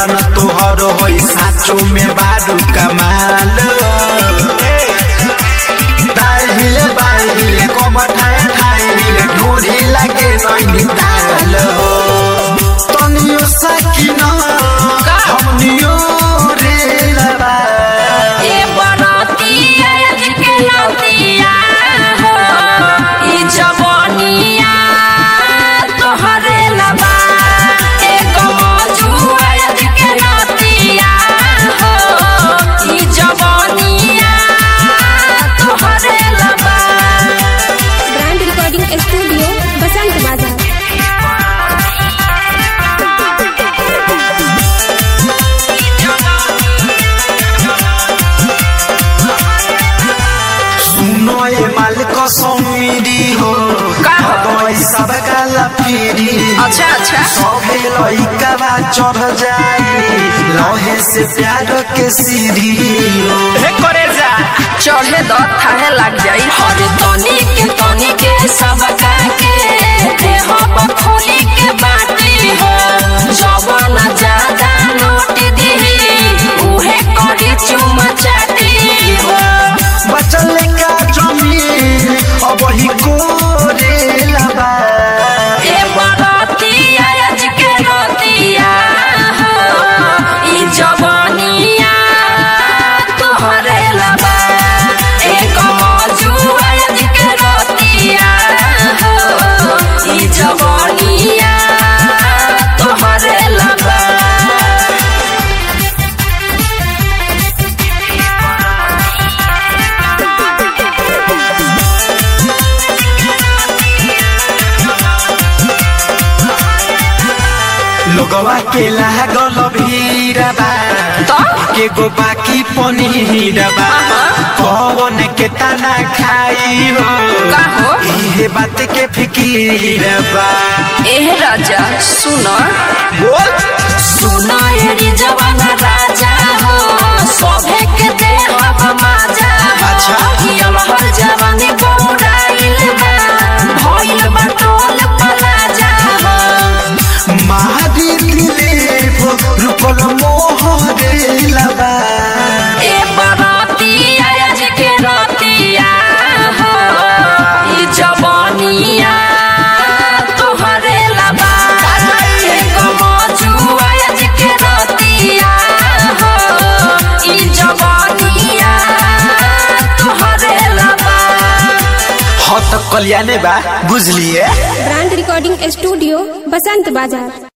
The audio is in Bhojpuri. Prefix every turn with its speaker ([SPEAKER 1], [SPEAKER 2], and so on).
[SPEAKER 1] मिलन तोहर होई साचो में बारू कमाल दाहिले बाहिले कमर ठाए ठाए ढूढ़ी लगे नैनी ताल तनियो सकिना हमनियो रे लबा
[SPEAKER 2] ए बरतिया के लतिया हो ई जवानिया तोहरे लबा ए गमजुआ के लतिया हो ई जवानिया तोहरे लबा
[SPEAKER 3] ब्रांड रिकॉर्डिंग स्टूडियो बसंत बाजार
[SPEAKER 1] सुनो ये मालिक समीरी हो
[SPEAKER 2] का हो?
[SPEAKER 1] दवाई सब काला पीरी
[SPEAKER 2] अच्छा अच्छा
[SPEAKER 1] सभे लइका बा चढ़ जाई लहे से प्यार के सीढ़ी
[SPEAKER 2] हे करे जा चढ़े द थाहे लग जाई हर तनी के तनी के सब का के देह पर खोली के बाटी हो जवन ज्यादा नोट दी उहे करी चुमा चाटी हो
[SPEAKER 1] बचल का जमीन अब ही कोरे लबा
[SPEAKER 2] ए बरतिया आज के रतिया हो ई जवानिया तोहरे लबा ए कमजुआ आज के रतिया हो ई जवानिया तोहरे लबा
[SPEAKER 1] लोगवा के लागल भीड़बा
[SPEAKER 2] तो
[SPEAKER 1] के गो बाकी पनीरबा कौन के तना खाई हो
[SPEAKER 2] का हो
[SPEAKER 1] इहे बात के फिकीरबा
[SPEAKER 2] एह राजा सुन
[SPEAKER 1] बोल
[SPEAKER 2] सुन एरी जवान राजा हो सभे के देह माजा
[SPEAKER 1] अच्छा।
[SPEAKER 2] हियल हर जवानी बौराइल बा भइल बा टोल पलाजा हो
[SPEAKER 1] महादी दिले रुकल मोहरे लबा
[SPEAKER 2] ए बरातिया आज के रतिया हो ई जवानिया तोहरे लबा ए गमजुआ आज के रतिया हो ई जवानिया तोहरे लबा
[SPEAKER 1] हाँ तो कल्याणे बा बुझलिए
[SPEAKER 3] ब्रांड रिकॉर्डिंग स्टूडियो बसंत बाजार